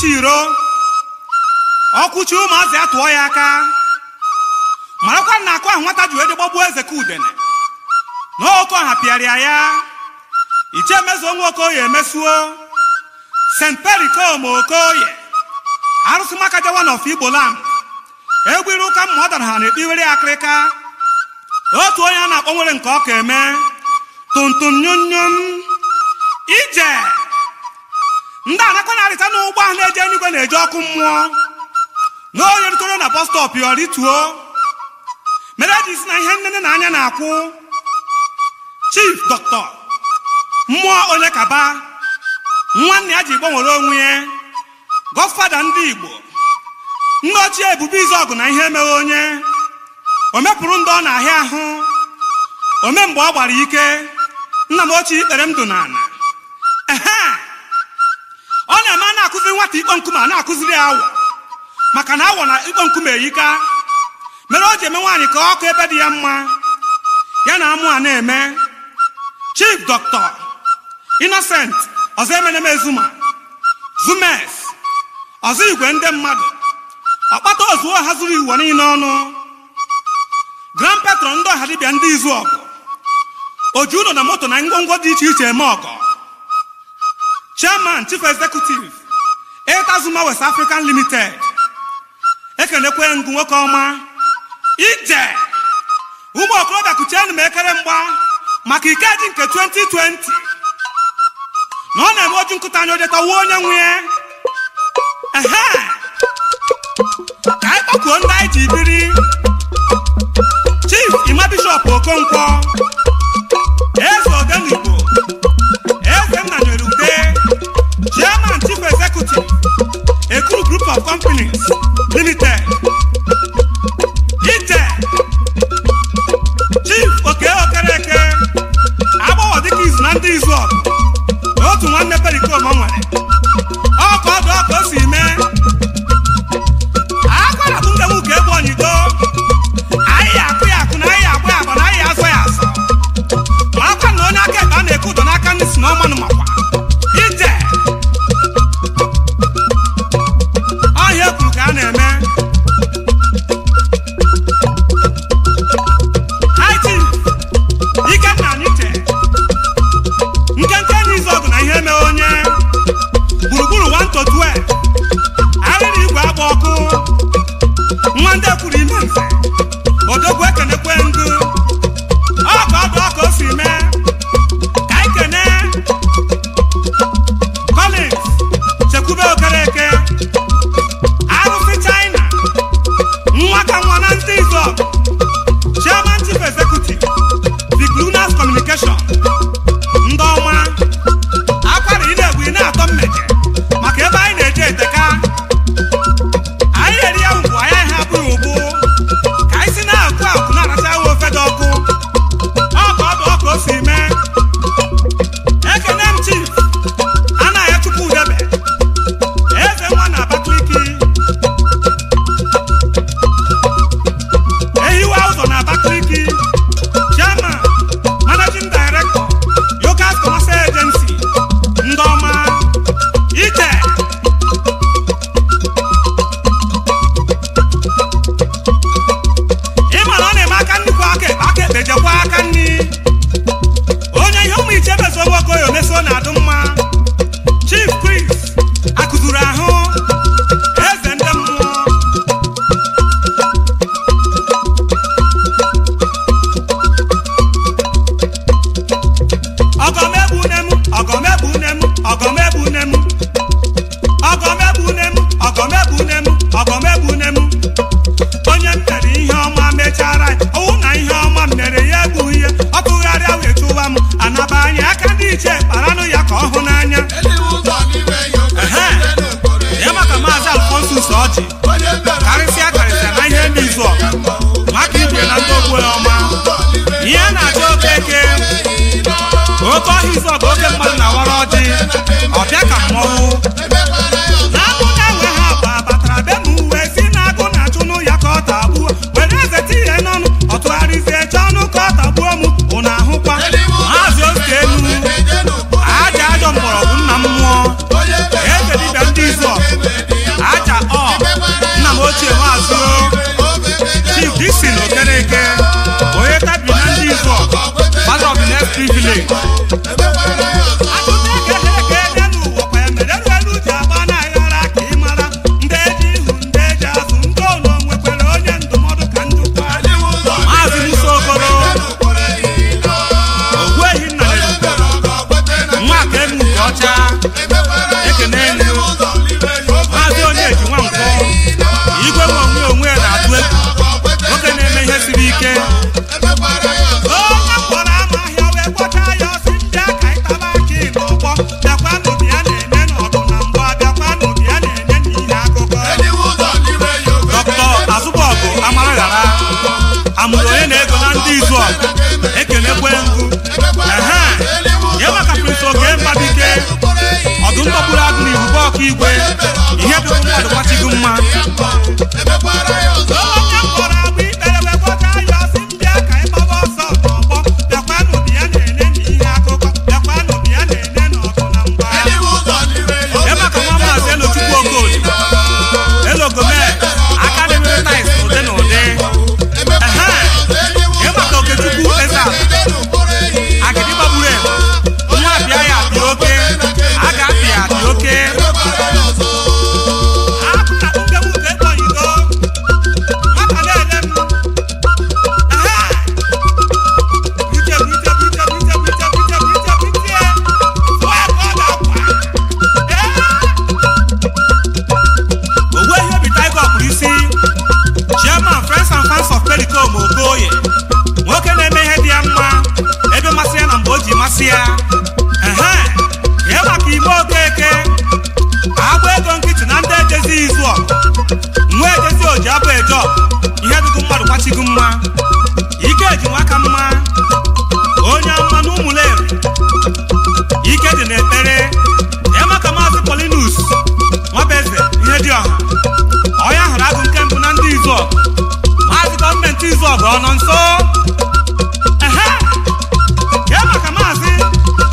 ọkwụchi iro ọkwụchi ụmụazị ya tụọ ya aka marakwa na akụ ahụ nwata ji wee dị gbagbuo eze ka udene na oke ọha pịarịa ya iche emezuo nwa okoye emesuo st perikom okoye arụsị maka jawa na of igbo land egwu iru ụka mma ọ dara ha na-ekpiwere akịrịka otu onye a na-akpọ nwere nke ọka eme tuntun nyunyum ije ndị anakọ na-arịta n'ụgbọ ahụ na-eje eluigwe na-eje ọkụ mmụọ na onye rutoro na bọs stọp ya rituo mere eji si na ihe nnene na anya na-akwụ chief dọkịta mmụọ onye kaba nwanne ya ji gbanwere onwe ya gọfada ndị igbo nne ochie ebube izu ọgụ na ihe emeghe onye o mepụrụ ndị ọ na-ahịa ahụ ome mgbe ọ gbara ike nna m ochie ikpere m dụ n'ala ehe ọ na-eme a na-akụziri nwata ikpo nkume a na-akụziri ya awọ maka na awọ na ikpo nkume eyika mere o ji eme nwaanyị ka ọkụ ebe dị ya mma ya na amụ a na-eme chief dọkịta innocent ọzọ emeneme zuma zumes ọzọ igwe ndị mmadụ ọkpata ozuo ha zuru iwu niile ọnụ grand patron ndị ọha dibịa ndị izu ọgụ oju ụlọ na moto na ngwongwo dị iche iche eme ọgọ chairman chief executive eta zuma west african limited ekelekwe ngụ nwoke ọma ije ụmụ okorobịa kuchienụ m ekere mgba maka ikeji nke 2020 na ọ na-eme oju nkụta anya ojetawa onye nwe ya ehe ka anyị kpọkuo ndị anyị ji biri chief ima bishọp okonkwo eze odenigbo eze nnanyere ude chairman chief executive ekuru group of companies limited ije chief oke okereke agbọghọ dịka izu na ndị izu ọgụ na otu nwanne perikom ọ nwere ọka ọdụ ọka o si mee akwara bụ ndewu ka egbe onyido anyị ya akụ ya akụ na anyị ya agba ya agba na anyị ya azọ ya azọ ma akwa na onye aka ekpe a na-eke ụdọ n'aka ndị si na ọmanụ makwa ije ọhịa ekwuru ka a na-eme IT ikenna anyịche nkenke n'izu ọgụ na ihe mee onye gburugburu 1 to 12 arịrị igwe agba ọkụ nwa ndị ekwuru ime mfe odogwu ekenekwe ndụ ọka ọdụ ọka o si mee ka anyị kene collins chekwube okereke arụsị china nwa ka nwa na ndị izu ọgụ chairman chief executive viclunas communication ndị ọma akwara ị na-egbu ị na-atọ mmeje maka ebe anyị na-eje eteka anyị eri ya mbụ anyị ha abụghị ụbụ ka anyị si na-akụ akụ na-aracha ewu ofe dị ọkụ ọka ọdụ ọka o si mee ekene m chief anaghị chukwu udebe eze nwa na abakaliki ehiwe ụzọ na abakaliki chairman managing director yogas commercial agency ndị ọma ije ịma na ọ na-eme aka nnukwu aka ekpe aka ekpe jekwa aka nri onye ihe ụmụ iche bezo nwokoyo meso na-adụ mma chief chris akụzuru ahụ eze ndị mmụọ ọgọmegbunem ọgọmegbunem ọgọmegbunem ọgọmegbunem ọgọmegbunem ọgọmegbunem onye m mere ihe ọma mechara ọwụ na ihe ọma m mere ya egbughị ihe ọ tụgharịa wee chụwa m anaba anya aka ndị iche kparanụ ya ka ọ hụ n'anya Ehe. ya maka maazị alfonsus ọjị karịsịa karịsịa na ihe ndị izu ọgụ maka igwe na ndị ogbu ọma ihe a na-achọ okeke oke ọhịa izu ọgụ oke mmadụ na-awara ọjị ọbịa ka mmọnwụ na-agụ na-enwe ha bụ abatara be m uwe si na-agụ na-achụnụ ya ka ọ tagbuo were eze tinye n'ọnụ ọ tụgharịzie chọọ ọnụ ka ọ tagbuo m ụnụ ahụkwa maazị oke enu aja ajọ mgbọrọgwụ nna m mmụọ eze dibịa ndị izu ọgụ ekenekwe ngụ ehe ya maka prince oge mbabike ọdụm gbagburu agụ na ibube ọka igwe ihe dịbụ mmadụ gbachigo mma onye mkpọrọ agbụ ikpere wee gwọta ya ọsị mbịa ka ịgbaba ọsọ n'ọgbọ bịakwanụ bịa na-ene na ihe akụkọ bịakwanụ bịa na-ene na ọgụ na mgba ya maka nwa maazị elochukwu okolie elogome aka dịrị tais ụdị na ụdị ehe ya maka okechukwu ezal agịdị gbagburu egbe nwa apịa ya apịa oke a ga-apị ya apịa oke akụ na nkebu ka ekpọnyigo nwata na-ele m ehe bute bute bute bute bute bute bute bute tụọ ya ka ọ ga-akwa ee owuwe ihe obi tiger kpụrụ isi chairman friends and fans of Pericom Okoye nwoke na-eme ihe dị ya mma ebe masị ya na mgbe o ji masị ya ehe ihe maka ime okeke agba ego nkịtị na ndị ejezi izu ọgụ nwa ejezi oji abụ eje ọgụ ihe dịgo mmadụ kwachigo mma ike eji nwaka mma onye ama na ụmụleri ike dị n'ekpere ihe maka maazị Polinus nwabeze ihe dị ọha onye hụrụ agụ nke mbụ na ndị izu ọgụ maazị gọọmenti izu ọgụ ọ nọ nso ehe kee maka maazị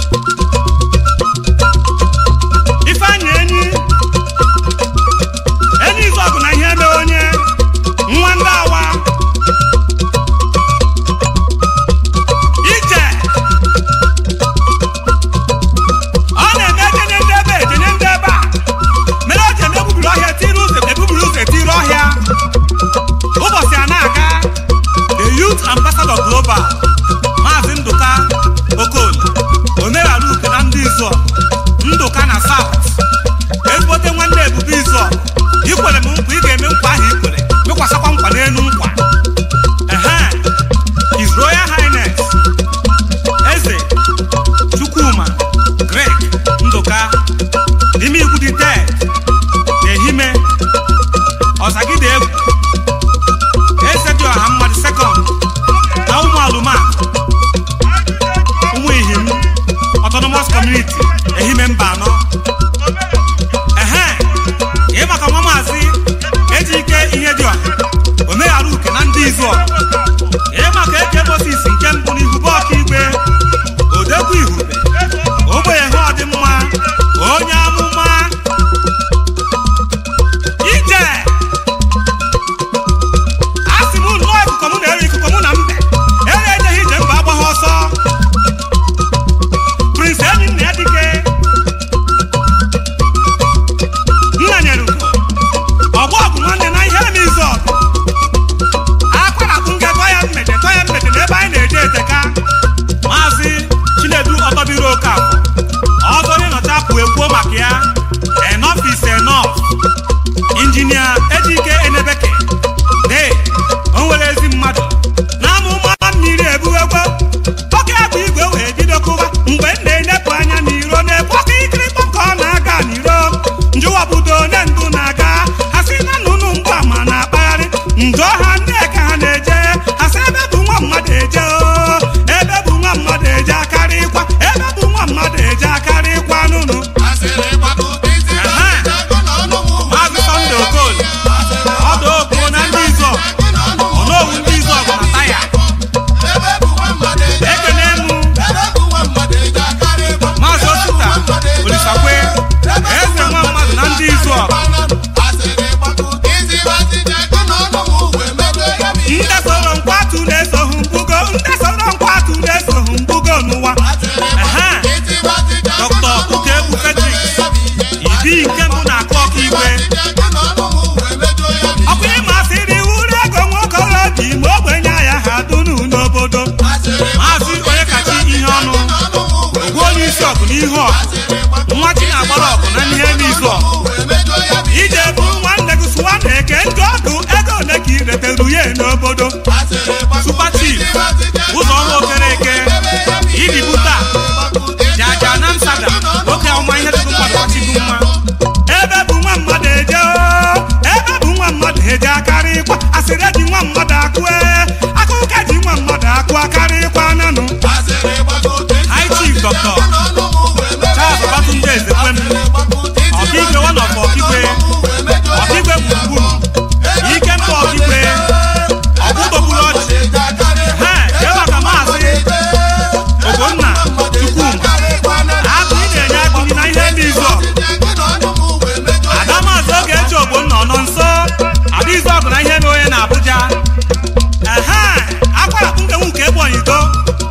dr charles batunde ezekwem ọkaigwe wanọf ọkigwe ọkigwe gburugburu ike mba ọkigwe ọkpụkpọgburu ọchị he jee maka maazị ogbonna chukwuma akụ ị na-enye akụni na ihe ndị izu ọgụ ada maazị oge eji ogbonna ọ nọ nso ada izu ọgụ na ihe mere onye na abuja ehe akwara kpunkenwu nke ebonyi do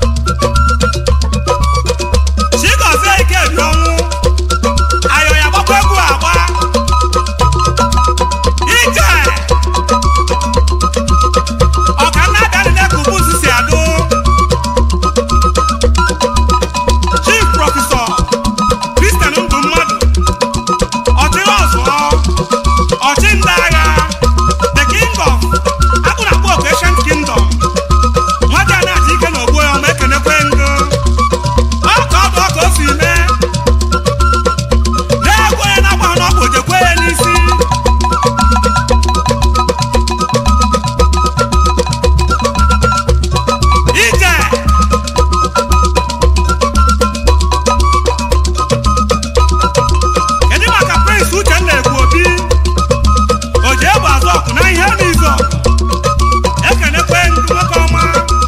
chigozie ike bi ọnwụ ayọ ya gbakwa egwu agba ije ọkanna abịanile ka ubuzu si adụ chief prọfesọ kristian ndụ mmadụ ọchịrị ọzụọ ọchị ndị agha the king of akpụrụakpụ oku ancient kingdom nwata a na-achị ike na ogbo ya ọma ekenekwe ngo ọ ka ọ bụ ọka o si mee na-egwu onye na-agba ha n'ọgwụ ojekwe ya n'isi ije kedu maka prince uchenna ekwu obi o ji egbe azụ ọkụ na ihe n'izu ọgụ ekenekwe ndị nwoke ọma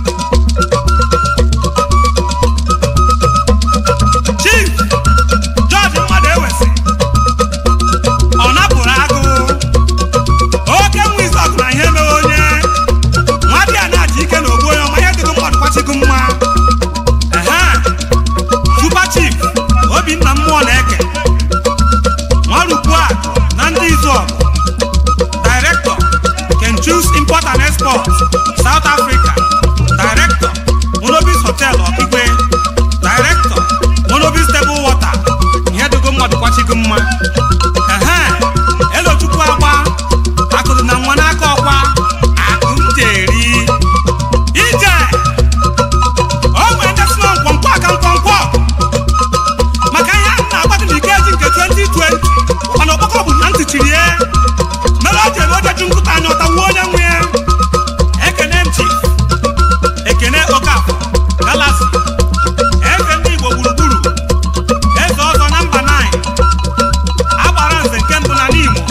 chief george mmadụ ewesi ọ napụrụ agụ oke nwa izu ọgụ na ihe mere onye nwa dị a na-achị ike na ogbu onye ọma ihe dịgo mmadụ kwachigo mma ehe super chief obinna mmụọ na-eke nwarukwu a na ndị izu ọgụ director can choose import and export south africa director monobis hotel ọkigwe director monobis table water ihe dịgo mmadụ kwachigo mma ehe elochukwu agba akụrụ na nwa n'aka ọkwa akụ m jeri ije o nwere ndị si na nkwọnkwọ aka nkwọnkwọ maka ihe ahụ na-agbado n'ike eji nke 2020 mana ọkpọkọ bụ na ntị chiri ya mere o ji eme ojeju nkụta anya ọtawuo onye nwe ya ekene m chief ekene okafọ galasi eze ndị igbo gburugburu eze ọzọ na mba 9 agbara nze nke mbụ na n'imo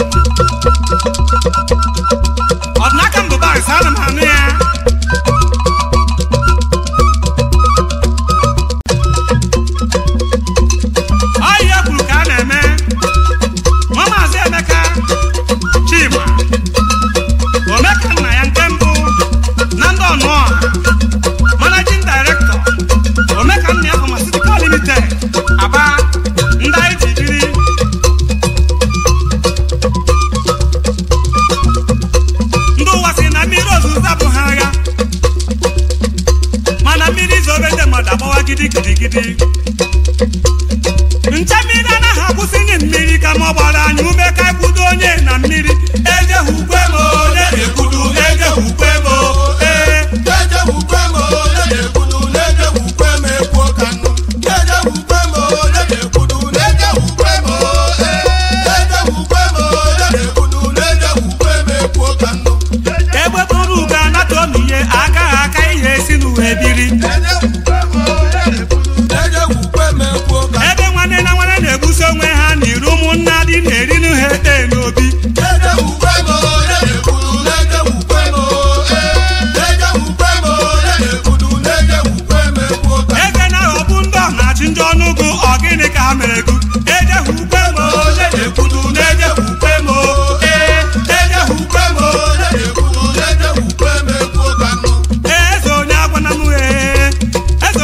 ọdịnaka mbụbaris ana m anụ ya ọ ihe kwuru ka a na-eme nwa maazị emeka chima omeka nna ya nke mbụ na ndị ọnụọha managing director omeka nna ya pharmaceutical limited aba ndị anyị ji biri ndị ụwa si na mmiri ozuzo abụghị agha mana mmiri zobe ndị mmadụ agbawa gidi gidi gidi nche mmiri anaghị akwụsịghị mmiri ka ma ọ gbara anyị ume ka ekwudo onye na mmiri ejehukwe m onye na-ekwudu ejehukwe m ee egbe bụrụ ugo anata omiye agaghị aka ihe esi n'uwe biri ebe nwanne na nwanne na-egbusi onwe ha n'iru ụmụnna dị na-eri ha ete n'obi eze na-aghọgbu ndị ọ na-achị ndị ọnụgụ ọ gịnị ka ha mere gụ ejehukwe m onye na-ekwudu na-ejehukwe m ee ejehukwe m ee eze onye agwana m ee eze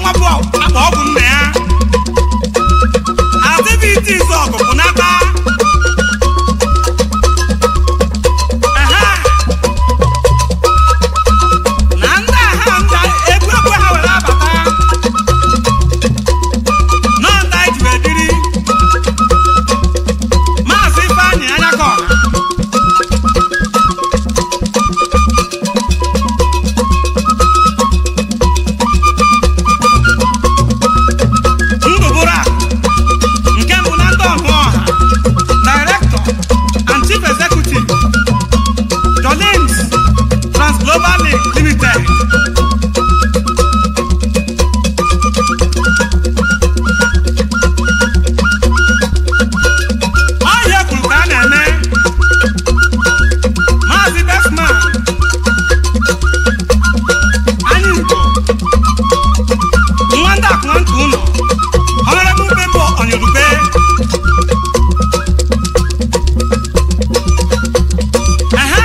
nwa bụ akpa ọgwụ nna ya activities ọgụ bụ n'aka Aha. na ndị agha nda egwu egwu ha were abata nọ ndị anyị ji wee dịrị maazị ifeanyị anya ka ọha ndụbụrụ a nke mbụ na ndị ọhụ ọha director and chief executive Jolins Transglobal Link Limited ọhịa kwuru ka a na-eme maazị Desmond anyị Igbo nwa ndị akụnantị ụlọ Honorable Bembo Onyerube Ehe.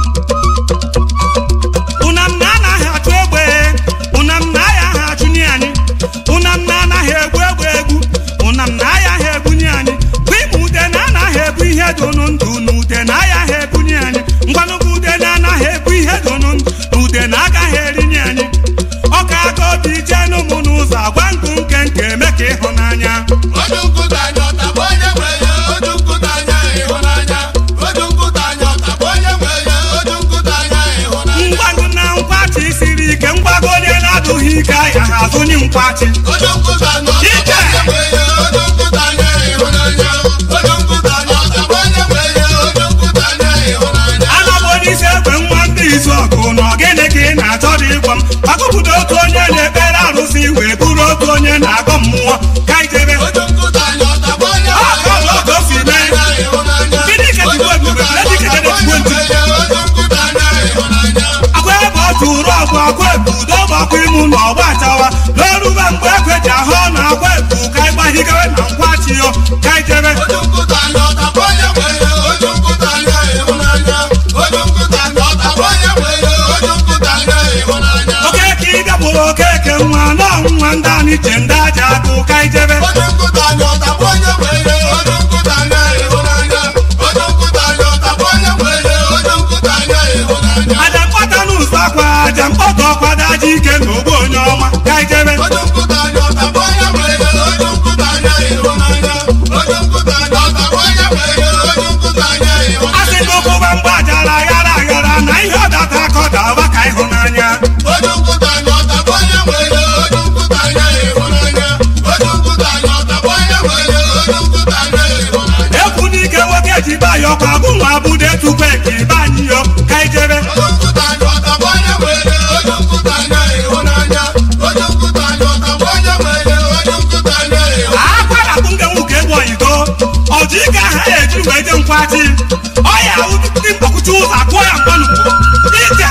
Unam na anaghị achụ egbe unam na aya ha achụnye anyị unam na anaghị egbu egbe egbu unam na aya ha ebunye anyị bụ ime ude na anaghị ebu ihe donu ndụ na ude na aya ha ebunye anyị ngwanụgụ ude na anaghị ebu ihe donu ndụ na ude na agaghị erinye anyị ọka aka obi jee n'ụmụ n'ụzọ agwa nkụ nke nke eme ka ịhụnanya Ojú nkụta anya ọtagbo onye nwe ya, ojú nkụta anya ịhụnanya. Ojú nkụta anya ọtagbo onye nwe ya, ojú nkụta anya ịhụnanya. mgbago na nkwachi siri ike mgbago onye na-adụghị ike ahịa ha azụnye nkwachi Ojú nkụta anya ọtagbo onye nwe ya, ojú nkụta anya ịhụnanya. Ojú nkụta anya ọtagbo onye nwe ya, ojú nkụta anya ịhụnanya. anabụ onye isi egbe nwa ndị izu ọgụ na ogene ka ị na-achọ dị ịgwa m gbakọpụta otu onye na-ekpere arụsị wee bụrụ otu onye na-agọ mmụọ ka ijebe Ojú nkụta anya ọtagbo onye nwe Ah, ya, ọ bụ otu o si ojú mee. nkụta anya ịhụnanya. Gịnị ka Ojú Chukwu ebube? nkụta Gịnị ka anya ọtagbo Chukwu onye nwe ya, ojú nkụta anya ịhụnanya. akwa ebe ọ tụrụ ọgwụ akwa ebu udo gbakwa ịmụ na ọgba achawa n'orube mgbe ekwe ji ahụ na akwa ebu ka ịgbahigawe na nkwachi yo ka ijebe Ojú nkụta anya ọtagbo onye nwe ya, ojú nkụta anya ịhụnanya. Ojú nkụta anya ọtagbo onye nwe ya, ojú nkụta anya ịhụnanya. okeke ịbịa bụrụ okeke nwa n'ọnwa ndị anyị che ndị aja agụ ka ijebe Ojú nkụta anya ọtagbo onye nwe ya, ojú nkụta anya ịhụnanya. Ojú nkụta anya ọtagbo onye nwe ya, ojú nkụta anya ịhụnanya. aja mkpata n'ụzọ akwa aja mkpọta ọkwado aja ike na ogbu onye ọma ka ijebe Ojú nkụta anya ọtagbo onye nwe ya, ojú nkụta anya ịhụnanya. Ojú nkụta anya ọtagbo onye nwe ya, ojú nkụta anya ịhụnanya. asị n'ụkwụba mgbe ajara aghara aghara na ihe ọdata aka ọ daba ka ịhụnanya Ojú nkụta anya ọtagbo onye nwe ya, ojú nkụta anya ịhụnanya. Ojú nkụta anya ọtagbo onye nwe ya, ojú nkụta anya ịhụnanya. ekwu n'ike nwoke ji bayọ kwa bụ nwa bude tupu eke ibe anyị yo ka ijebe Ojú nkụta anya ọtagbo onye nwe ya, ojú nkụta anya ịhụnanya. Ojú nkụta anya ọtagbo onye nwe ya, ojú nkụta anya ịhụnanya. akwara bụ nke nwoke egwu oyibo ọjị ike aha ya eji wee je nkwachi ọya ndị mkpọkụcha ụzọ akụọ ya mgbanugbo ije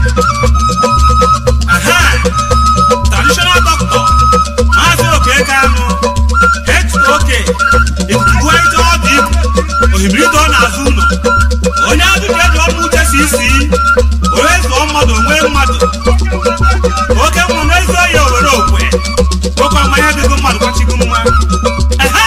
aha traditional doctor maazị okeke anụ hok ikuku ije ọdụ ibu ohimirido n'azụ ụlọ onye ajụjụ eji ọnụ uche si isi onye zụọ mmadụ onwe mmadụ oke mmụ n'ezi oyi owere okwe oke ọma ihe dịgo mmadụ kwachigo mma Ehe!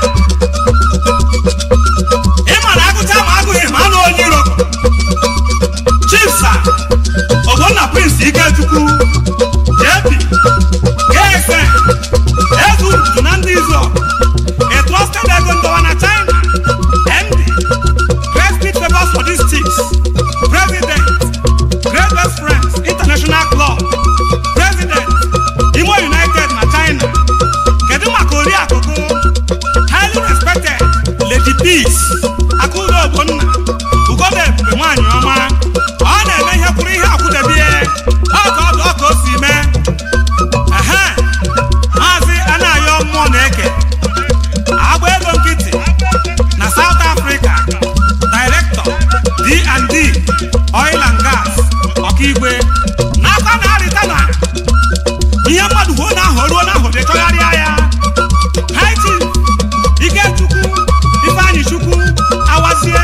ị ma na agụcha ma agụghị ma anụ onye iro chifsa ogbonna prince ikechukwu jp ksn eze ududu na ndị izu a trusted ego ndọwa na china md great speed favors for these chicks president great best friends international club president imo united na china kedu maka oriakụkụ highly respected lady peace akụdo ogbonna ugoda ebube nwanyị ọma ọ na-eme ihe kwuru ihe akwụdebie ọka ọdụ ọka o si mee ehe maazị anayo mmụọ na-eke agba ego nkịtị na south africa director d&d oil and gas ọkaigwe n'aka na-arịta na ihe mmadụ huo na ahụ ruo n'ahụ dị chọgharịa ya haiti ikechukwu ifeanyị chukwu awazie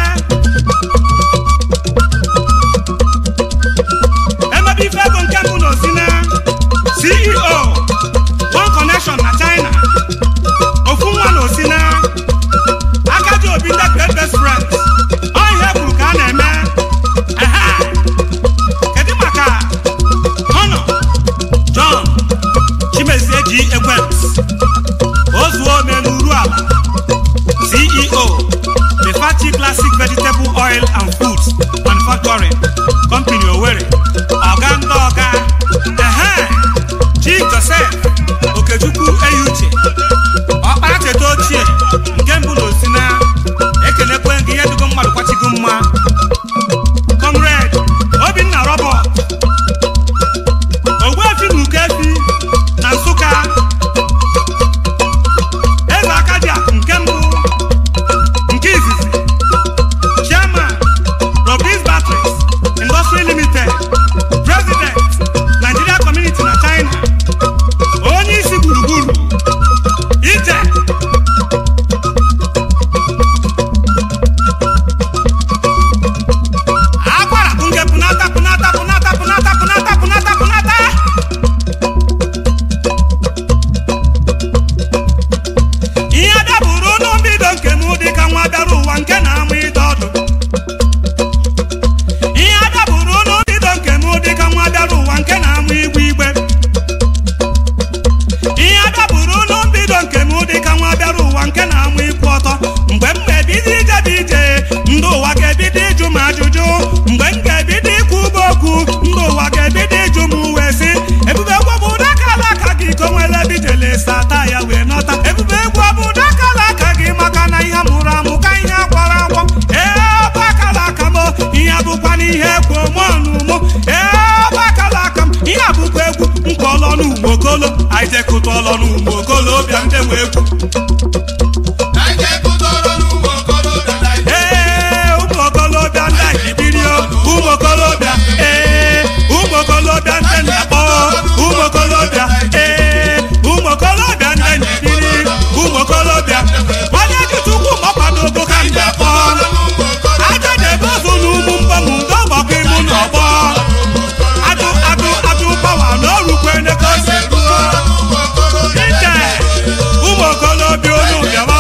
emebe ife ego nke mbụ na osina ceo oji ekwent ozuo n'elu ala ceo Befachi Classic Vegetable Oil and Foods Manufacturing Company Owerri ọga ndị ọga ehe Chief Joseph Okechukwu Eyuche ọkpara cheta ochie nke mbụ na osina ekenekwe gị ihe dugo mmadụ kwachigo mma Comrade Obinna Robert Ogbuefi na Ukefi na Nsụka eze aka dị akụ nke mbụ nke izizi chairman robis batteries industry limited president nigeria community na china onye isi gburugburu ije akwara nke punata punata punata punata punata punata punata ihe dabụrụ n'mbido nke m dịka nwa bịara ụwa nke na-amụ ịdọ ọdụ ihe dabụrụ n'mbido nke m dịka nwa bịara ụwa nke na-amụ igwe igbe ihe dabụrụ n'mbido nke m dịka nwa bịara ụwa nke na-amụ ịkwụ ọtọ mgbe m ga-ebido ije bụ ije ndị ụwa ga-ebido ịjụ m ajụjụ mgbe m ga-ebido ikwu ube okwu ndị ụwa ga-ebido ịjụ m wee sị ebube egwu bụ ụdakala aka gị ka o nwere ebe ijele sata ya wee nọta ebube egwu ọ bụ ụdakala aka gị maka na ihe mụrụ amụ ka ihe akwara akwọ ee ọbụ akala aka m ihe bụkwa na ihe ekwu mọnụ mụ ee ọbụ akala aka m ihe bụkwa egwu nke ọlọnụ ugbokolo anyị jekụta ọlọnụ ugbokolo bịa ndị nwe egwu Naije kụtọrọ n'ụmụ okorobịa Naije ee ụmụ okolobịa ndị ajibirio ụmụ okolobịa ee ụmụ okolobịa ndị na-akpọ ụmụ okolobịa ee ụmụ okolobịa ndị njibiri ụmụ okolobịa onye ji chukwu mọkwadogo ka mgbe kpọọ n'ụmụ okorobịa aja na-ebe ọzọ n'ugwu mbọmụ ndị ọgbakọ imu n'ọgbọ adụ adụ adụ pawa na orukwe nekosi kụtọrọ n'ụmụ okorobịa ike ụmụ okolobịa unu bịawa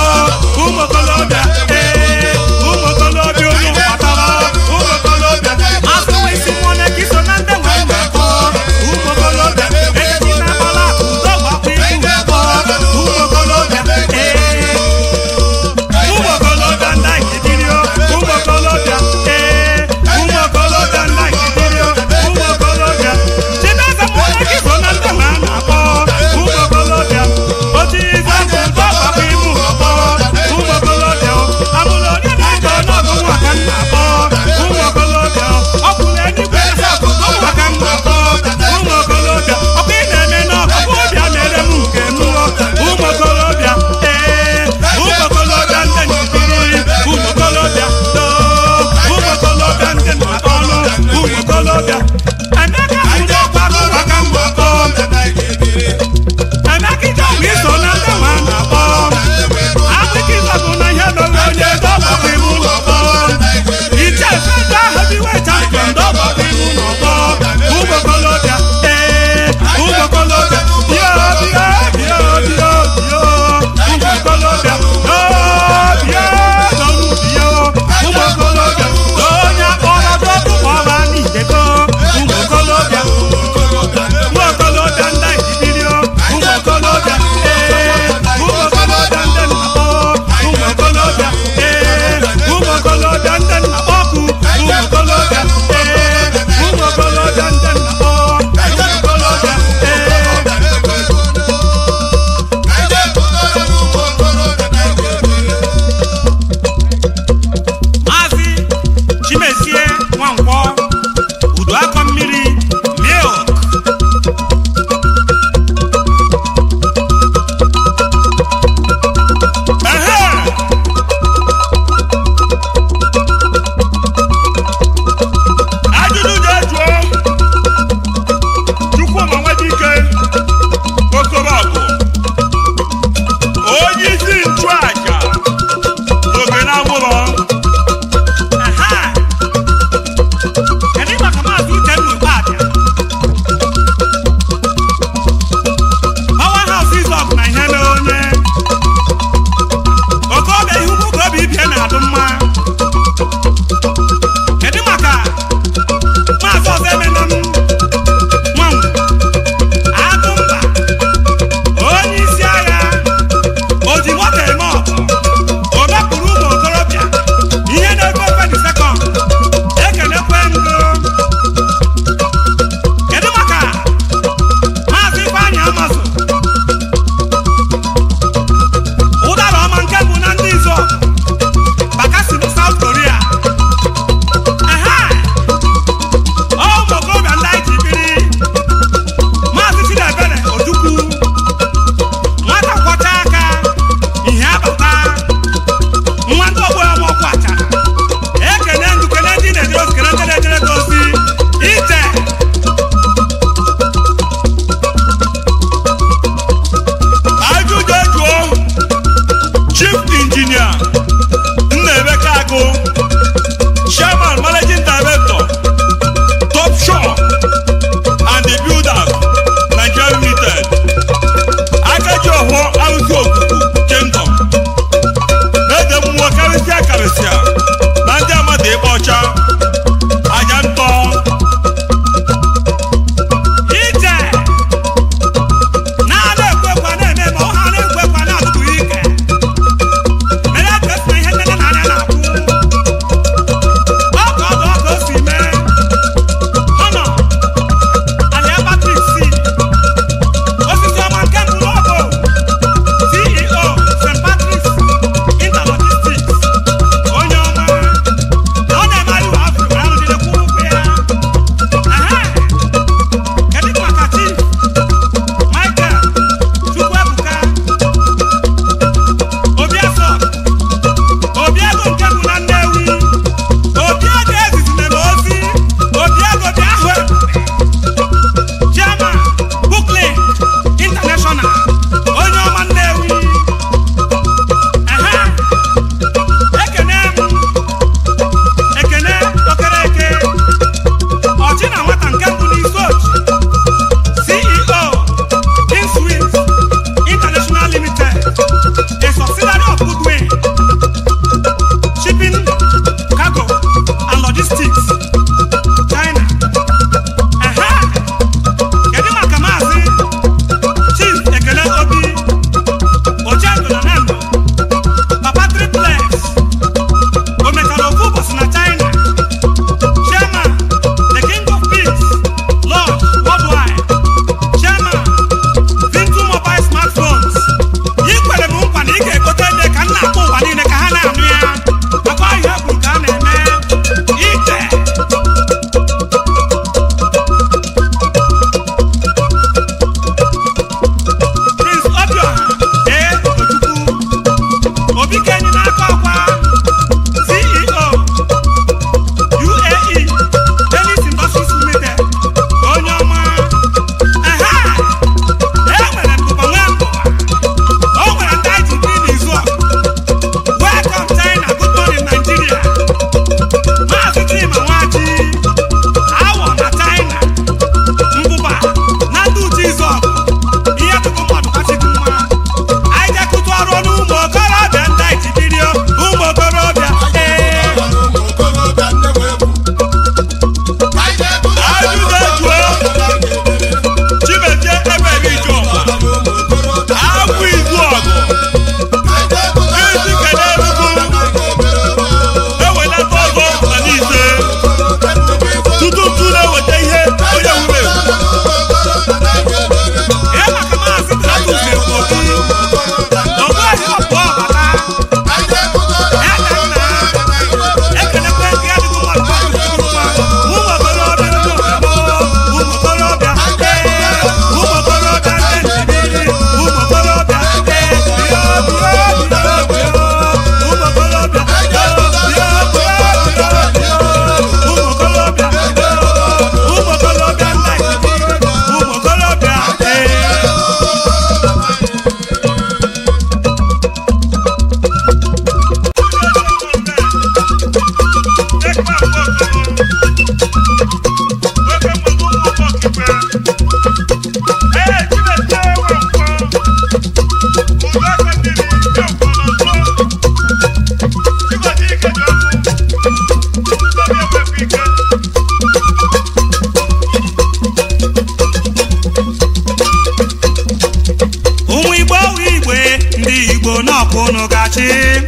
ndị igbo n'ọkụ unu gachi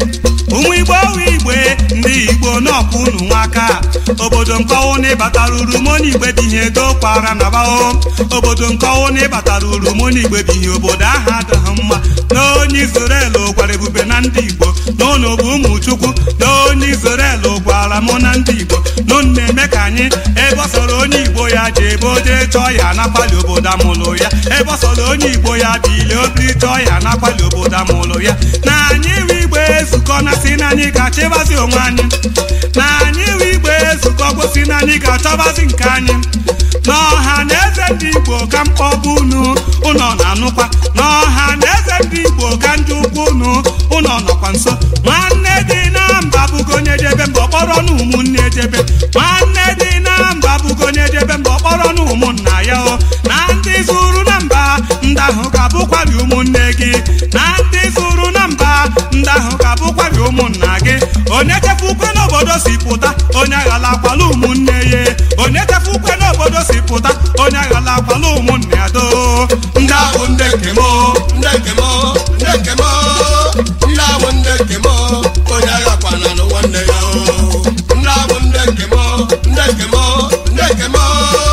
ụmụ igbo wu igbe ndị igbo n'ọkụ unu nwaka obodo nkọwụ na ịbatara uru mona igbe bihe ego kwara na bao obodo nkọwụ na ịbatara uru mona igbe bihe obodo ahụ adịghị mma na onye Izrel gwara ebube na ndị igbo na unu bụ ụmụ chukwu na onye Izrel gwara mụ na ndị igbo na unu na-eme ka anyị ebe ọ sọrọ onye igbo ya ji ebe o jee chọọ ya na-akpali obodo amụlụ ya ebe ọ sọrọ onye igbo ya bili obi chọọ ya na-akpali obodo amụlụ ya na anyị iwe igbe ezukọ na si na anyị ga-achịbazi onwe anyị na anyị iwe igbe ezukọ gosi na anyị ga-achọbazi nke anyị n'ọha na eze ndị igbo ka mkpọbụ unu ụnọ na-anụkwa n'ọha na eze ndị igbo ka ndị ukwu unu ụnọ nọkwa nso nwanne dị na mba bụgo onye jebe mba ọkpọrọ na ụmụnne jebe nwanne dị na mba bụgo onye jebe mba ọkpọrọ na ụmụnna ya o na ndị zuru na mba ndị ahụ ga-abụkwari ụmụnne gị na ndị zuru na mba ndị ahụ ga-abụkwari ụmụnna gị onye chefu ukwe n'obodo si pụta onye aghala akwala ụmụnne ya onye chefu ukwe n'obodo si pụta onye aghala akwala ụmụnne ya doo ndị ahụ ndị nke m ndị nke m ndị nke m ndị ahụ ndị nke m onye agha kwana nụ nwanne ya o. ndị ahụ ndị nke m ndị nke m ndị nke m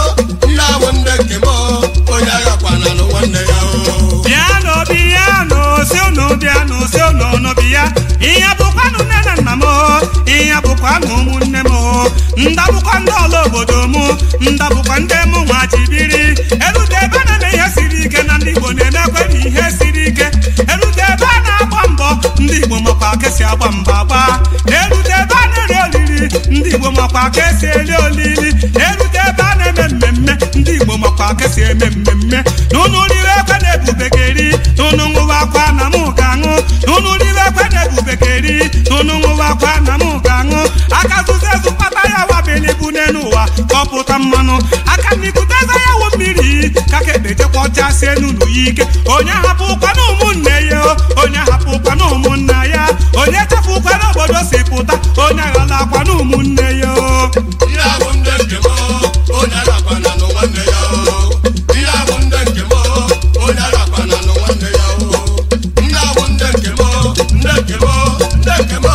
ndị ahụ ndị nke m onye agha kwana nụ nwanne ya o. bịanụ bịanụ si unu bịanụ si unu unu bịa ihe bụkwanụ nne na nna m ihe bụkwanụ ụmụnne m ndabụkwa ndị ọla obodo m ndabụkwa ndị mụ nwa ji biri erute ebe a na-eme ihe siri ike na ndị igbo na-emekwe na ihe siri ike erute ebe a na-agba mbọ ndị igbo makwa ka esi agba mbọ agba na-erute ebe a na-eri olili ndị igbo makwa ka esi eri olili na-erute ebe a na-eme mmemme ndị igbo makwa ka esi eme mmemme n'ụnụ riri ekwe na-ebubekeri n'ụnụ ṅụwa akwa na mụ ga-aṅụ n'ụnụ riri ekwe na-ebubekeri n'ụnụ ṅụwa akwa na mụ ga-aṅụ aka zụzụ ezu kpata ya wabili bụ n'elu ụwa kọpụta mmanụ aka mmikute eze ya wụ mmiri ka ka ekpechekwa ọchasie n'ụlọ ya ike onye hapụkwa na ụmụnne ya onye hapụkwa na ụmụnna ya onye chefukwa n'obodo si pụta onye aghala akwa na ụmụnne ya Ihe ahụ ndị nke m onye agha kwana nụ nwanne ya o. Ihe ahụ ndị nke m onye agha kwana nụ nwanne ya o. Ndị ahụ ndị nke m ndị nke m ndị nke m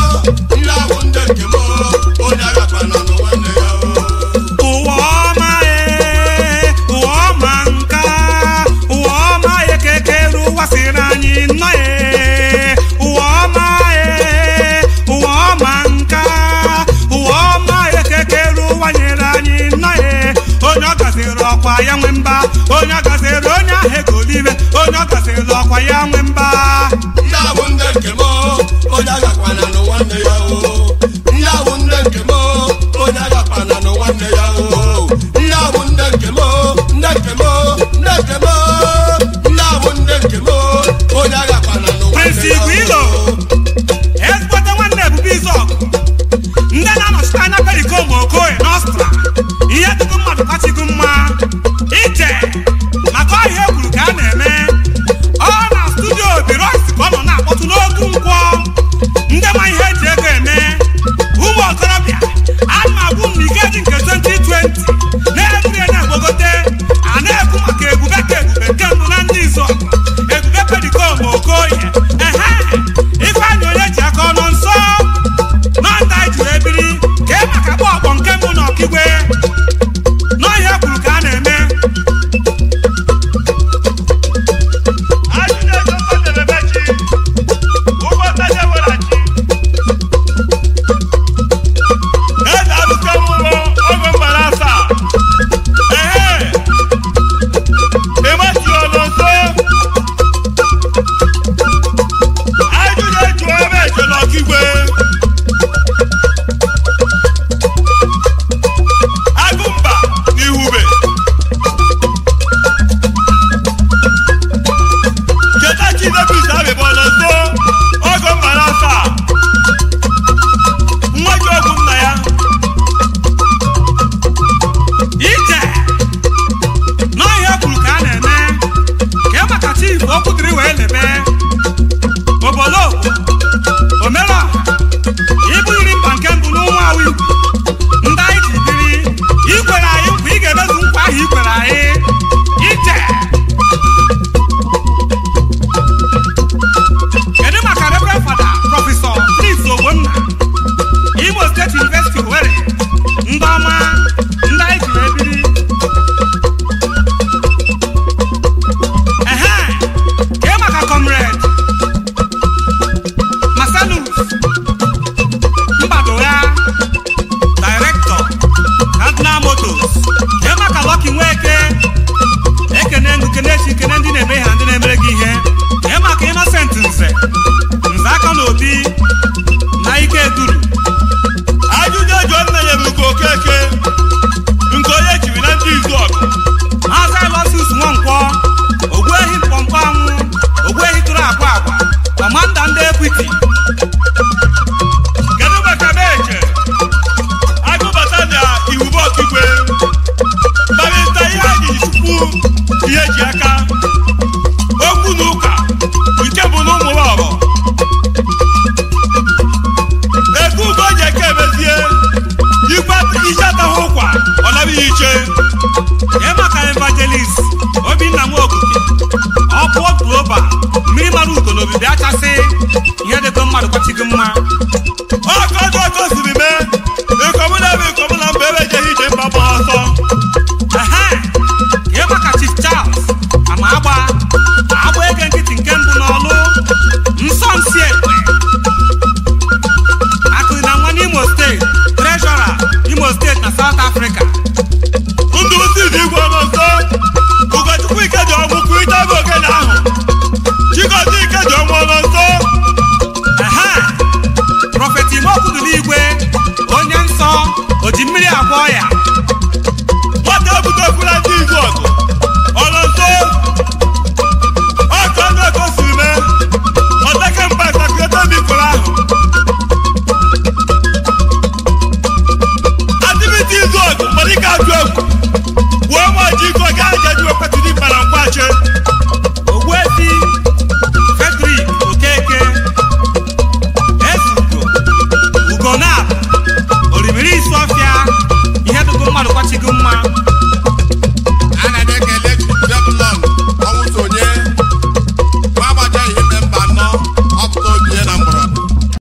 ndị ahụ ndị nke m onye agha kwana nụ nwanne ya o. ụwa ọma ee ụwa ọma nka ụwa ọma ekekere ụwa siri anyị nnọọ ee ụwa ọma ee ụwa ọma nka ụwa ọma ekekere ụwa nyere anyị nnọọ ee onye ọ gaziri ọkwa ya nwe mba onye ọ gaziri onye ahụ egolibe onye ọ gaziri ọkwa ya nwe mba Ndị ahụ ndị nke m onye agha kwana nụ nwanne ya o. Ndị ahụ ndị nke m onye agha kwana nụ nwanne ya o. Ndị ahụ ndị nke m ndị nke m ndị nke m ndị ahụ ndị nke m onye agha kwana nụ nwanne Prince ya o. Igwilo. ezigbote nwanne ebube izọgụ ndị na-anọchite anya perikom okoye n'ọstra ihe dịgo mmadụ kachigo mma ije maka ọhịa ekwuru ka a na-eme ọ na studio biros ka ọ nọ na-akpọtụ n'otu nkwọ ndị ma ihe eji ego eme ụmụ okorobịa a na-agwụ m na ikeji nke 2020 na-eburi ya na-egbogote a na-ekwu maka ebube ka ebube nke mbụ na ndị izọgụ ebube perikom okoye ehe ifeanyị onye ji aka ọnụ nso nọnda ji wee biri ka e maka gba ọkpọ nke mbụ na ọkigwe n'ọhịa kwuru ka a na-eme eze arụsị ọhụrụ ọgụ mgbara asaa ehe ịmachi ọnụ nso ajụjụ eju ebe ejela ọkigwe agụmba n'ihube cheta chinebus abịbọla nso ọgụ mgbara asaa nwa ji ọgwụ nna ya ije n'ọhịa kwuru ka a na-eme ka e maka chief okwu dịrị wee lebe obolo omera ibụghịrị mba nke mbụ n'ụmụ awụ igbo ndị anyị ji biri ikwere anyị nkwa ị ga-emezu nkwa ahụ ikwere anyị ije comrade marcelus mbadogha director cardinal motors kee maka lọki nweke ekene ngụ kenechi kene ndị na-eme ha ndị na-emere gị ihe kee maka innocent nze nze aka na obi na ike duru ajụjụ eji nna ya bụ nke okeke nke onye chiri na ndị izu ọgụ maazị alosus nwankwọ ogbuehi mkpọmkpọ anwụ ogbuehi tụrụ agwa agwa kọmanda ndị ekwiti kedu maka meche agụbata na iwube ọkigwe kparịta ihe anyị tupu ihe ji aka okwu na ụka nke bụ na ụmụ ọrọ ego ugo ji eke emezie ikwe ije atahụ ụkwa ọ naghị iche kee maka evangelist obinna nwaokike ọpụọ global mmiri mara ugo na obibi achasị ihe dịgo mmadụ kwachighị mma ọkọ dị ọkọ siri mee ikomụna bụ ikomụna mgbe ebe ejeghị ije mba gba ọsọ ehe kee maka chief charles ama agba agba ege nkịtị nke